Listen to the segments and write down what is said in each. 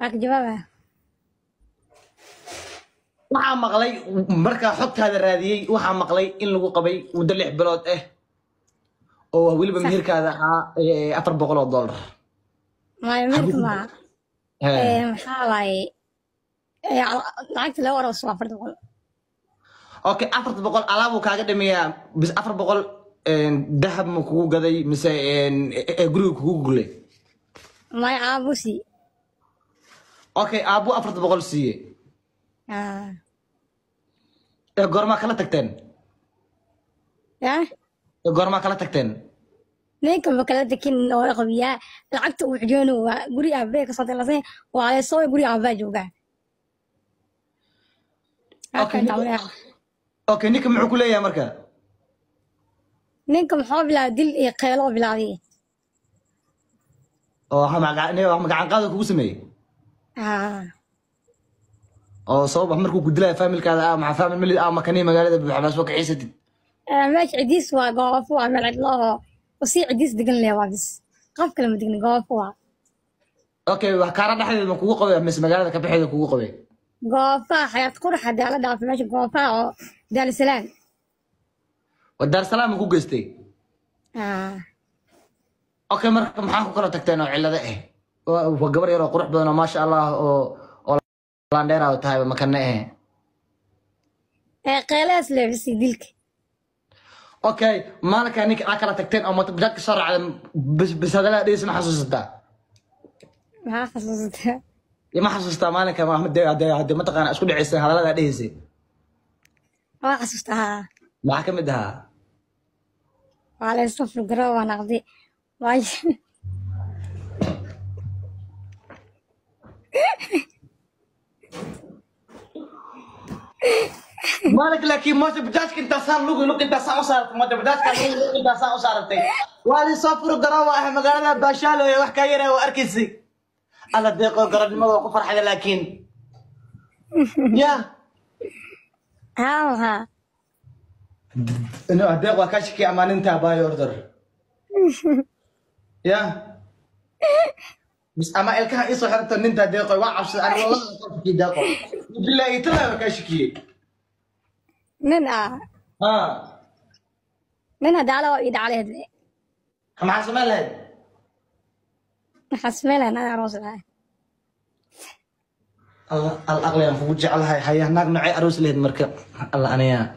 waa ka jawaaba waxaa maqlay markaa xogtaada raadiyey waxaa maqlay in lagu qabay muddo lix bilood ah oo weliba meherkaada ahaa eh, afar boqol oo dollar maayo meelka maa He. maxaa waaye ee, lacagta laga warabso waa afarta boqol okay afarta boqol alaabuu kaaga dhameeyaa bis afar boqol dahab ma kugu gaday mise eh, eh, guriga kugu gulay maayo aabusi okay aabbu afarta boqol siiye ee goormaa kala tagteen ya ee goormaa kala tagteen ninka ma kala dekin oo qabiyaa lacagta uu xijoono waa guri aabee kasoo dalasay waa leesoo guri aabaa joogaa Okay, okay ninka muxuu ku leeyahay marka ninka maxaa bilaabay dil iyo qeelo bilaabay oo magacan qaada kugu sameeyey oo sabab ah markuu ku dilaya faamilkaada ah maxaa faamil mali ah makanii magaalada buuxbaas waa kaxiisatid meesha cidiis waa goofo waa meel cidlo oo usii cidiis degan leh waa bis qof kale ma degni goofo waa okay wax kaara dhexdeeda ma kugu qabay mise magaalada kabaxeeda kugu qabay goofaha xayaat quraxa daala dhaafay meesha goofaha oo daalisalaam waa daarsalaam ma ku geystay okay marka maxaa ku kala tagteen oo cillado ah waa waa gabar yar oo qurux badan oo maasha allah oo oo landheera tahay makane eh ee qeelahaas leebisay dilka okay maalinkaa ninka aa kala tagteen oo matabajaadka soo raacda bis bis hadalaa dhegeysa ma xasuusataa maxaa xasuusataa ma xasuustaa maalinka hadee mataqaana isku dhaceysay hadaladaa dhegeysay waa xasuustaa haa maxaa ka mid ahaa waa leysoo furgaro waa naqdi waayo مالك لكن موت بجاج كنت صار لوق لوق انت صار صارت موت بجاج كان لوق انت صار صارت والي صفر قراوة احنا مقالنا باشالو يا وحكا يرى واركسي الله ديقو قرد ما وقف فرحة لكن يا haa haa انه ديق وكاشكي امان انت باي اوردر يا بس اما الكها ايسو حرمت ان انت ديقو وعبس انا والله كاشكي ديقو بالله يتلا وكاشكي nin ah ها nin hadaala waa ii dhacleed مع سمال هاد maxaa sameynaya naga aroos lahay الله الأغلى يا فوج جعلها هيا هناك نوعي أروس لهد مركب الله أنا يا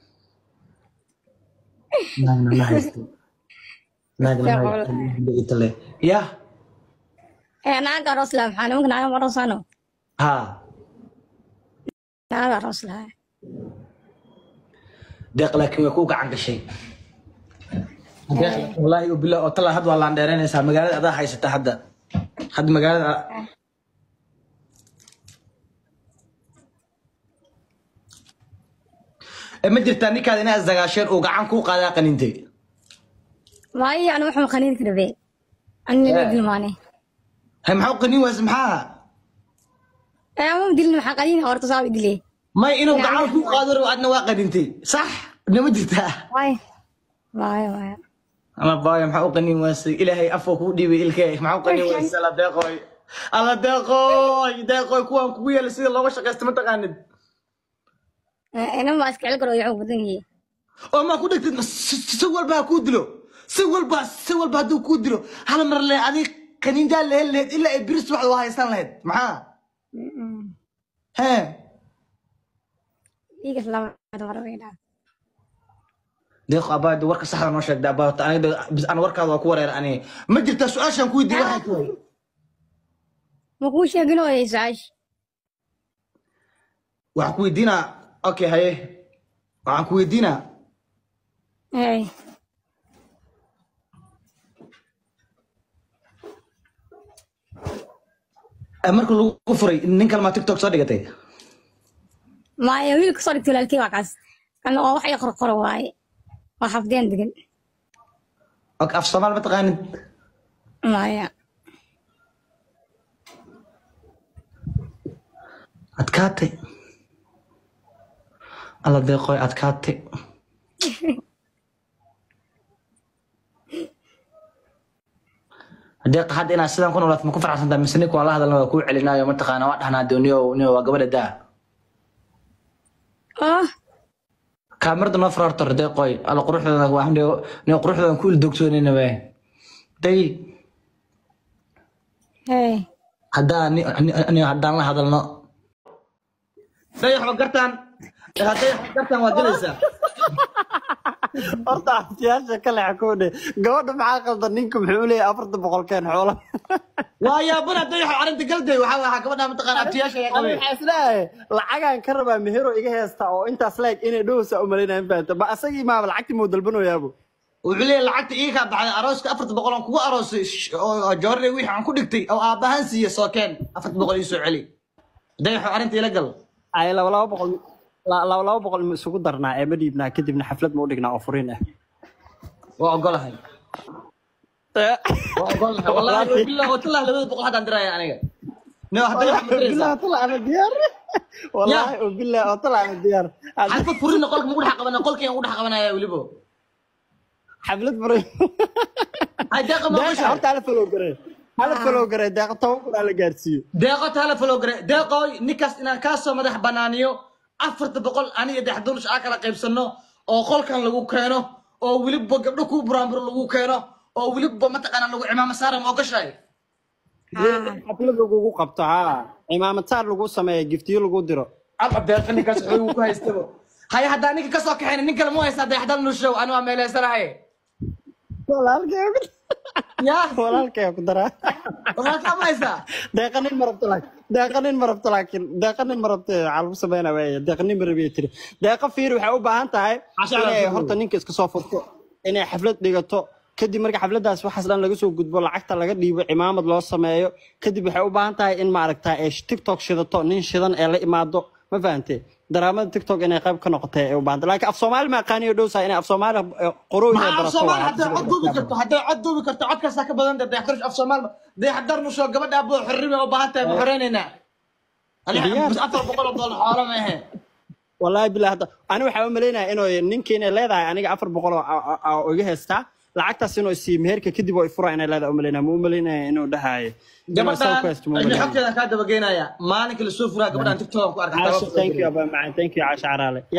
ناك نوعي ناك نوعي إتلي يا ee naga aroos lahay maxaa nimanka naga aroosano ها naga aroos lahay دق لكن يكوك عن شيء دق والله وبالله وطلع هاد والله عندنا ناس مقالة أدا هاي ستة حدا حد مقالة ما jirtaa ninkaad inaad isdagaasheen uu gacan kuu qaadaa qanintay waayo anu waxaan qaniin karabee ani laga dilmaane hay maxaa u qanin waas maxaa ee ama dilin maxaa qaniin horta saa dile may inuu gacan kuu qaado rabo adna waa qanintay sax nama jirtaa waayo waayo waayo ama baaya maxaa u qanin waasay ilaahay afoo kuu dhiibay ilkee maxaa u qanin waasay alla deeqooy alla deeqooy deeqooy kuwaan kugu yeelay sida looga shaqaysta ma taqaanid inan baa iska cel karo yaxuu badan yihi oo maa ku dhegtid si walba ha kuu dilo si walba si walba hadduu kuu dilo hal mar le adig kaniinjaa lehel laheyd ilaa ay biris waxda waa haysan lahayd maxaa hee dhiigas laba marweydhaa deeq abaadi warka saxda noo sheegda abaata aniga bis aan warkaada waa ku wareer ani ma jirtaa su-aashaan ku weydiiye waxay tahay ma kuu sheegin oo su-aash waxaan ku weydiinaa okay haye waxaan ku weydiinaa hey eh, marka lagu furay nin kalmaa tiktok soo dhigatay maya wiilka soo dhigtay walaalkii waa kaas kan oo wax i qorqoro waaye waa xafdeen degan okay af soomaal ma taqaanid maya adkaatay alla deeqooy adkaatay deeq hadda inaad sidan ku noolaato ma ku faraxsantaa mise ninka waa la hadalna waa kuu celinaayo mataqaana waa dhahnaa dee niyo niyo waa gabadha daa oh kaamirada noo fara horta deeqoy alla quruxdooda waa niyo niyo quruxdoodan ku ildoogsoonayna we day hey haddaan ni- ni- ni- haddaan la hadalno day waxba gartaan hadday waxba gartaan waa gelaysaa horta abtiyaasha ka leex koodhe gabadha maxaa qaldan ninka muxuu leeyahay afarta boqolkeen xoola waa yaabana day waxa arrinta galday waxaa waxaa gabadha mataqaana abtiyaasha ayaa qabay waxaa isleeyahay lacagaan ka rabaa mehero iga heesta oo intaas leeg inay dhowsa u malaynaya fahamta ma asagii maaba lacagtii muu dalbanoyaabo wuxuu leeyahay lacagta ii kaa baxday arooska afarta boqol aan kugu aroosay sh- oo joorre wixii aan ku dhigtay oo aabbahaan siiye sookeen afarta boqol ii soo celi day waxaa arrinta ila gal ay laba laba boqol la- laba laba boqol ma isugu darnaa ee ma dhiibnaa kadibna xaflad ma u dhignaa oo furiin ah waa ogolahay waa ogolahay wallahi billah watalah labada boqol haddaan diraya aniga no hadday waxaa madiraysaa bilaha tala ana diyaar wallaahi oo bilah oo tala ana diyaar xalfad furina qolka magu dhex qabanaya qolkii aan ugu dhex qabanaya welibo xaflad furiin hay deeqa ma deeqa ogoshahay horta hala follow garee hala follow garee deeqa toban kun aa la gaarsiiyo deeqo taala falow gare deeqooy ninkaas inaan kaa soo madax banaaniyo afarta boqol aniga dexdunush aa kala qaybsano oo qolkan lagu keeno oo weliba gabdho kuu buraanburo lagu keeno oo weliba mataqaana lagu cimaamo saara ma ogashahay xaflad lagugu qabto haa cimaamataar lagu sameeya giftiyo lagu diro alla deeqa ninkaas xooguu ku haystabo haya haddaa ninka kasoo kaxayna nin kale mu haystaa dexdanushow ani waa meeleysanahay walaalkay ya walaalkay ku daraa walaalkaa ma haysaa deeqa nin ma rabto laakiin deeqa nin ma rabto laakiin deeqa nin ma rabto waxaa lagu sameynaa waaya deeqa nin ma rabiya tiri deeqa fiir waxay u baahan tahay Casha inay ala horta ninka iska soo furto inay xaflad dhigato kadib marka xafladaas waxaas dhan laga soo gudbo lacagta laga dhiibo cimaamad loo sameeyo kadib waxay u baahan tahay in maaragta ay tiktok shidato nin shidan ee la imaado ma fahantee daraamada tiktok inay qayb ka noqotay ay u baahan tahay laakiin af soomaali ma aqaaniyo dhowsaa inay af soomaali qorooyin ay maxaa af barato soomaal waa hadday cod duubi karto hadday cod duubi karto codkaasaa ka badan dee dayaxdarush af soomaal dayaxdarnusho gabadha aboo xorrime u baahan tahay ma xoreynayna Diyaar. aniga afar boqol oo doolar xoolo ma ahe wallaahi bilaa hadda ani waxaa u malaynayaa inuu ninkii inay leedahay aniga afar boqol oo a- a- oo iga heystaa lacagtaas inuu sii meherka kadib oo ifura inay leedahay u malaynaya ma u malaynaya inuu dhahayo gabadhaan ina xogteedan kaa dabageynaya maalinka lasoo furaa gabadhaan tiktokan ku caasha thank you arkay aba macaan thank you caasha caraale ya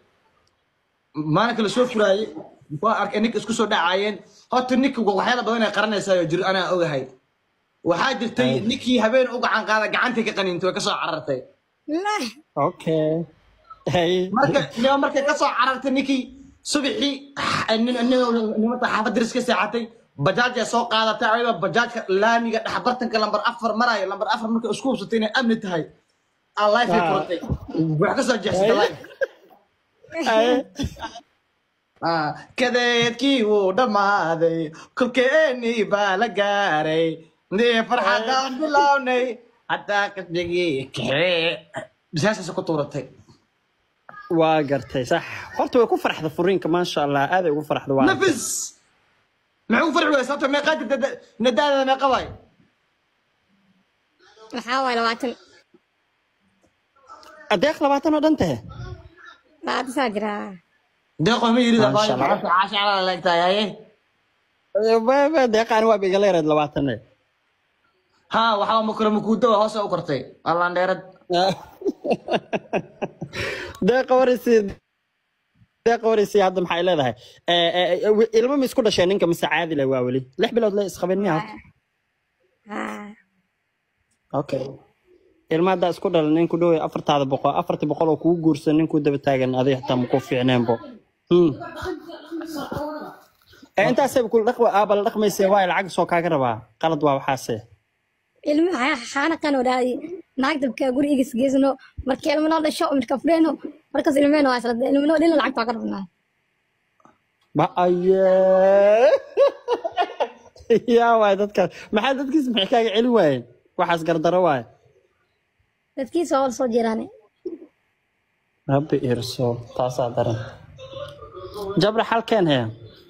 maalinka lasoo furaayey waa arkay ninka isku soo dhacaayeen horta ninka waxyaala badan ay qaranaysaa jir anaa ogahay waxaa jirtay ninkii habeen u gacan qaada gacantii ka qaniintay way kasoo carartay lah okay hey marka nima markay ka soo carartay ninkii subaxii nimata xaafad diris ka seexatay bajaajay soo qaadatay ayadoo bajaajka laamiga dhexbartanka lambar afar marayo lambar afar markay isku hubsatay inay amni tahay aa lifey Ah. furatay wax ka soo jeexsatay life hey Ah, kadeedkii wuu dhammaaday kolkeenii baa la gaaray nii farxadaan bilownay haddaa kasbigii kaxee bisaashaas ku tuuratay waa gartay sax horta way ku farxda furiinka maasha allah aaday ugu farxda waa nafis maxay ugu farxi waysa sababta meeqaa jirta nadaadada meeqa waay maxaa waay labaatan adeeq labaatan oo dhan tahe labaatan saa jiraa deeqo ma yirida Masha Allah. caashacala leegtahay haye deeqaani waa igala yareed labaatan ha waxaa makura makuudo waa hoose u kortay allaan dheerad deeqa waraysi deeqa waraysi hadda maxay leedahay Eh, eh, eh, ilmo ma isku dhasheen ninka mise caadi leh waa weli lix bilood le isqabeen miya horta haa okay ilma haddaa isku dhalan nin ku dhow afartaada boqol afartii boqol oo kugu guursan nin ku daba taagan adiga xitaa maku fiicneenbo Hmm. Eh, intaasay kula dhaqma aaba la dhaqmayse waay lacag soo kaaga rabaa qalad waa waxaase ilmi xaanaqan oo dhahay naag dabka guri igas geesno marka ilmo noo dhasho marka fureyno markaas ilmeeno waa isla ilmo noo dhalin lacagta waa ka rabnaa ba aye yaa waay dadkaas maxaa dadkiis maxay kaaga celin waayeen waxaas gardaro waay dadkiisa oo soo jeeraane rabbi irso taasaa daran jabra xalkeen hee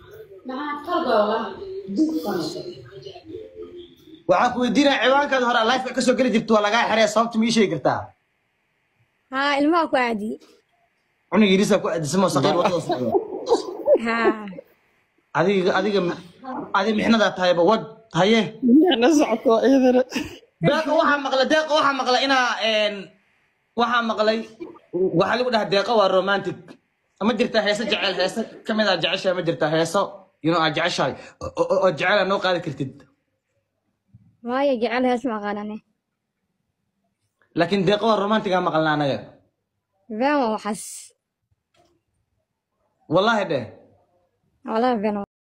waxaan ku weydiinaya ciwaankaada hore lifeka kasoo geli jirta waa lagaa xeraya sababta ma ii sheegi kartaa haa ilmaha ku aadiyey cunug yirisaa ku aadisamo saqiir wadada socdo haa adiga adiga adiga mixnadaa tahayba wad haye na socoto iyadana deeqa waxaa maqlay deeqa waxaa maqlay inaa een, waxaa maqlay waxaa lagu dhaha deeqa waa romantic ma jirtaa heese jecel heese kamid aa jeceshahay ma jirtaa heeso inuu aa jeceshahay oo- oo oo jecel aa noo qaadi kartid waayo jecel hees ma aqaanane laakiin deeqa waa romantic aa maqalna anaga been waa waxaas wallahi dheh walahi been